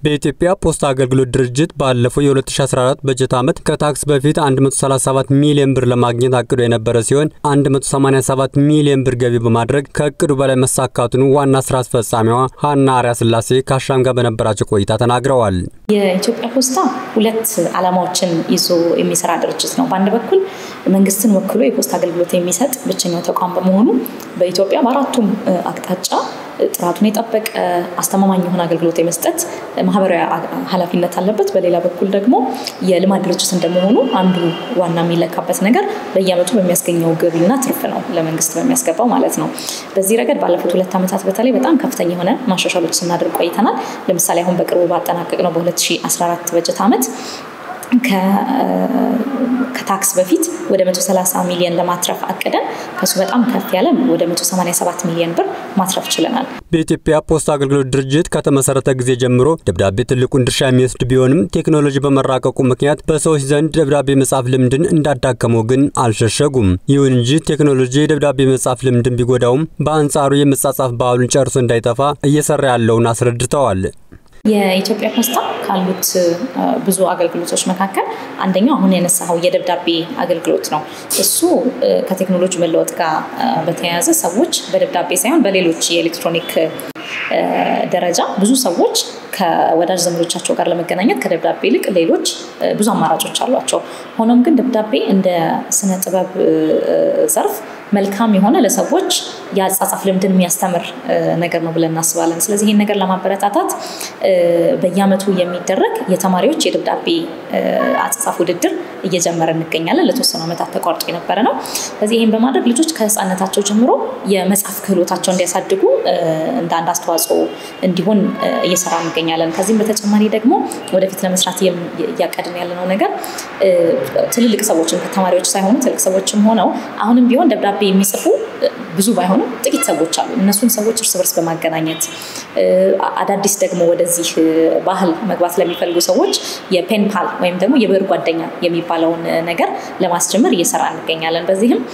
በኢትዮጵያ ፖስታ አገልግሎት ድርጅት ባለፈው የ2014 በጀት ዓመት ከታክስ በፊት 137 ሚሊዮን ብር ለማግኘት አቅዶ የነበረ ሲሆን 187 ሚሊዮን ብር ገቢ በማድረግ ከእቅዱ በላይ መሳካቱን ዋና ስራ አስፈጻሚዋ ሀና አርያ ስላሴ ከአሻም ጋር በነበራቸው ቆይታ ተናግረዋል። የኢትዮጵያ ፖስታ ሁለት ዓላማዎችን ይዞ የሚሰራ ድርጅት ነው። በአንድ በኩል መንግስትን ወክሎ የፖስታ አገልግሎት የሚሰጥ ብቸኛው ተቋም በመሆኑ በኢትዮጵያ በአራቱም አቅጣጫ ጥራቱን የጠበቀ አስተማማኝ የሆነ አገልግሎት የመስጠት ማህበራዊ ኃላፊነት አለበት። በሌላ በኩል ደግሞ የልማት ድርጅት እንደመሆኑ አንዱ ዋና የሚለካበት ነገር በየዓመቱ በሚያስገኘው ገቢና ትርፍ ነው፣ ለመንግስት በሚያስገባው ማለት ነው። በዚህ ረገድ ባለፉት ሁለት ዓመታት በተለይ በጣም ከፍተኛ የሆነ ማሻሻሎች ስናደርግ ቆይተናል። ለምሳሌ አሁን በቅርቡ ባጠናቀቅ ነው በ2014 በጀት ዓመት ከታክስ በፊት ወደ 130 ሚሊዮን ለማትረፍ አቅደን ከሱ በጣም ከፍ ያለ ወደ 187 ሚሊዮን ብር ማትረፍ ችለናል። በኢትዮጵያ ፖስታ አገልግሎት ድርጅት ከተመሰረተ ጊዜ ጀምሮ ደብዳቤ ትልቁን ድርሻ የሚወስድ ቢሆንም ቴክኖሎጂ በመራቀቁ ምክንያት በሰዎች ዘንድ ደብዳቤ መጻፍ ልምድን እንዳዳከመው ግን አልሸሸጉም። ይሁን እንጂ ቴክኖሎጂ የደብዳቤ መጻፍ ልምድን ቢጎዳውም በአንጻሩ የመጻጻፍ ባህሉን ጨርሶ እንዳይጠፋ እየሰራ ያለውን አስረድተዋል። የኢትዮጵያ ፖስታ ካሉት ብዙ አገልግሎቶች መካከል አንደኛው አሁን ያነሳኸው የደብዳቤ አገልግሎት ነው። እሱ ከቴክኖሎጂ መለወጥ ጋር በተያያዘ ሰዎች በደብዳቤ ሳይሆን በሌሎች የኤሌክትሮኒክ ደረጃ ብዙ ሰዎች ከወዳጅ ዘመዶቻቸው ጋር ለመገናኘት ከደብዳቤ ይልቅ ሌሎች ብዙ አማራጮች አሏቸው። ሆኖም ግን ደብዳቤ እንደ ስነ ጥበብ ዘርፍ መልካም የሆነ ለሰዎች የአጻጻፍ ልምድን የሚያስተምር ነገር ነው ብለን እናስባለን። ስለዚህ ይህን ነገር ለማበረታታት በየዓመቱ የሚደረግ የተማሪዎች የደብዳቤ አጻጻፍ ውድድር እየጀመረ እንገኛለን። ለተወሰኑ ዓመታት ተቋርጦ የነበረ ነው። ስለዚህ ይህን በማድረግ ልጆች ከህፃነታቸው ጀምሮ የመጻፍ ክህሎታቸው እንዲያሳድጉ እንደ አንድ አስተዋጽኦ እንዲሆን እየሰራ እንገኛለን። ከዚህም በተጨማሪ ደግሞ ወደፊት ለመስራት እያቀድን ያለነው ነገር ትልልቅ ሰዎችም ተማሪዎች ሳይሆኑ ትልቅ ሰዎችም ሆነው አሁንም ቢሆን ደብዳቤ የሚጽፉ ብዙ ባይሆኑም ጥቂት ሰዎች አሉ። እነሱን ሰዎች እርስ በርስ በማገናኘት አዳዲስ ደግሞ ወደዚህ ባህል መግባት ለሚፈልጉ ሰዎች የፔን ፓል ወይም ደግሞ የብዕር ጓደኛ የሚባለውን ነገር ለማስጀመር እየሰራ እንገኛለን። በዚህም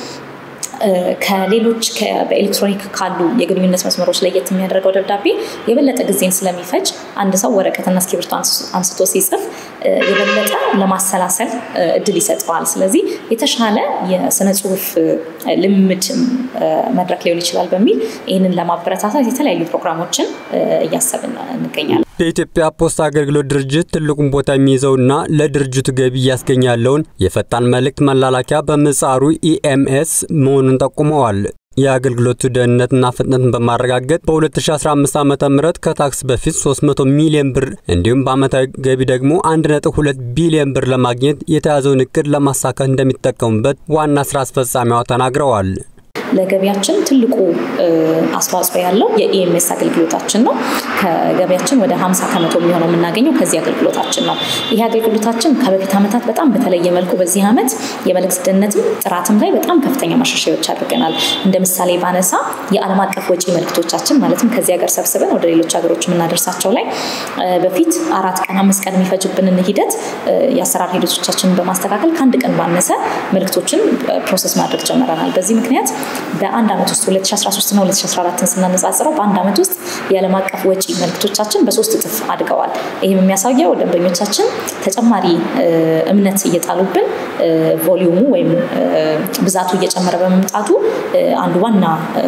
ከሌሎች በኤሌክትሮኒክ ካሉ የግንኙነት መስመሮች ለየት የሚያደርገው ደብዳቤ የበለጠ ጊዜን ስለሚፈጅ አንድ ሰው ወረቀትና እስክሪብቶ አንስቶ ሲጽፍ የበለጠ ለማሰላሰል እድል ይሰጠዋል። ስለዚህ የተሻለ የስነ ጽሁፍ ልምድ መድረክ ሊሆን ይችላል በሚል ይህንን ለማበረታታት የተለያዩ ፕሮግራሞችን እያሰብን እንገኛለን። በኢትዮጵያ ፖስታ አገልግሎት ድርጅት ትልቁን ቦታ የሚይዘውና ለድርጅቱ ገቢ እያስገኘ ያለውን የፈጣን መልእክት መላላኪያ በምህጻሩ ኢኤምኤስ መሆኑን ጠቁመዋል። የአገልግሎቱ ደህንነትና ፍጥነትን በማረጋገጥ በ2015 ዓ ም ከታክስ በፊት 300 ሚሊዮን ብር እንዲሁም በዓመታዊ ገቢ ደግሞ 1.2 ቢሊዮን ብር ለማግኘት የተያዘውን እቅድ ለማሳካት እንደሚጠቀሙበት ዋና ስራ አስፈጻሚዋ ተናግረዋል። ለገቢያችን ትልቁ አስተዋጽኦ ያለው የኢኤምኤስ አገልግሎታችን ነው። ከገቢያችን ወደ 50 ከመቶ የሚሆነው የምናገኘው ከዚህ አገልግሎታችን ነው። ይህ አገልግሎታችን ከበፊት ዓመታት በጣም በተለየ መልኩ በዚህ ዓመት የመልእክት ደህንነትም ጥራትም ላይ በጣም ከፍተኛ ማሻሻያዎች አድርገናል። እንደ ምሳሌ ባነሳ የዓለም አቀፍ ወጪ መልእክቶቻችን ማለትም ከዚህ ሀገር ሰብስበን ወደ ሌሎች ሀገሮች የምናደርሳቸው ላይ በፊት አራት ቀን አምስት ቀን የሚፈጅብንን ሂደት የአሰራር ሂደቶቻችንን በማስተካከል ከአንድ ቀን ባነሰ መልእክቶችን ፕሮሰስ ማድረግ ጀምረናል። በዚህ ምክንያት በአንድ ዓመት ውስጥ 2013 እና 2014ን ስናነጻጽረው በአንድ ዓመት ውስጥ የዓለም አቀፍ ወጪ መልእክቶቻችን በሶስት እጥፍ አድገዋል። ይህም የሚያሳየው ደንበኞቻችን ተጨማሪ እምነት እየጣሉብን ቮሊዩሙ ወይም ብዛቱ እየጨመረ በመምጣቱ አንዱ ዋና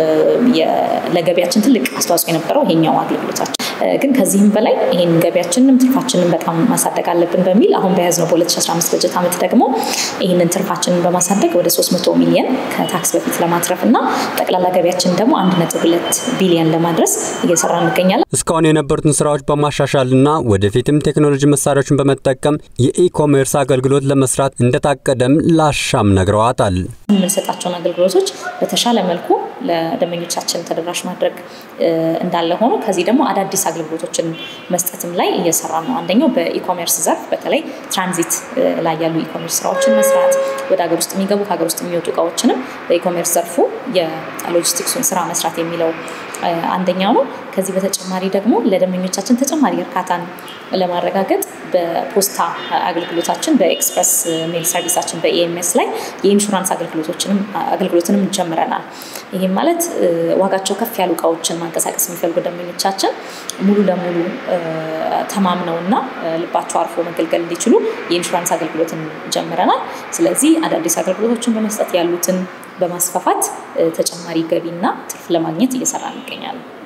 ለገቢያችን ትልቅ አስተዋጽኦ የነበረው ይሄኛው አገልግሎታችን ግን ከዚህም በላይ ይህን ገቢያችንንም ትርፋችንን በጣም ማሳደግ አለብን በሚል አሁን በያዝነው በ2015 በጀት ዓመት ደግሞ ይህንን ትርፋችንን በማሳደግ ወደ 300 ሚሊዮን ከታክስ በፊት ለማትረፍ እና ጠቅላላ ገቢያችን ደግሞ 1.2 ቢሊዮን ለማድረስ እየሰራ እንገኛለን። እስካሁን የነበሩትን ስራዎች በማሻሻልና ወደፊትም ቴክኖሎጂ መሳሪያዎችን በመጠቀም የኢኮሜርስ አገልግሎት ለመስራት እንደታቀደም ላሻም ነግረዋታል። የምንሰጣቸውን አገልግሎቶች በተሻለ መልኩ ለደንበኞቻችን ተደራሽ ማድረግ እንዳለ ሆኖ ከዚህ ደግሞ አዳዲስ አገልግሎቶችን መስጠትም ላይ እየሰራ ነው። አንደኛው በኢኮሜርስ ዘርፍ በተለይ ትራንዚት ላይ ያሉ ኢኮሜርስ ስራዎችን መስራት፣ ወደ ሀገር ውስጥ የሚገቡ ከሀገር ውስጥ የሚወጡ እቃዎችንም በኢኮሜርስ ዘርፉ የሎጂስቲክሱን ስራ መስራት የሚለው አንደኛው ነው። ከዚህ በተጨማሪ ደግሞ ለደንበኞቻችን ተጨማሪ እርካታን ለማረጋገጥ በፖስታ አገልግሎታችን በኤክስፕረስ ሜል ሰርቪሳችን በኢኤምኤስ ላይ የኢንሹራንስ አገልግሎትንም ጀምረናል። ይህም ማለት ዋጋቸው ከፍ ያሉ እቃዎችን ማንቀሳቀስ የሚፈልጉ ደንበኞቻችን ሙሉ ለሙሉ ተማምነውና ልባቸው አርፎ መገልገል እንዲችሉ የኢንሹራንስ አገልግሎትን ጀምረናል። ስለዚህ አዳዲስ አገልግሎቶችን በመስጠት ያሉትን በማስፋፋት ተጨማሪ ገቢና ትርፍ ለማግኘት እየሰራ እንገኛለን።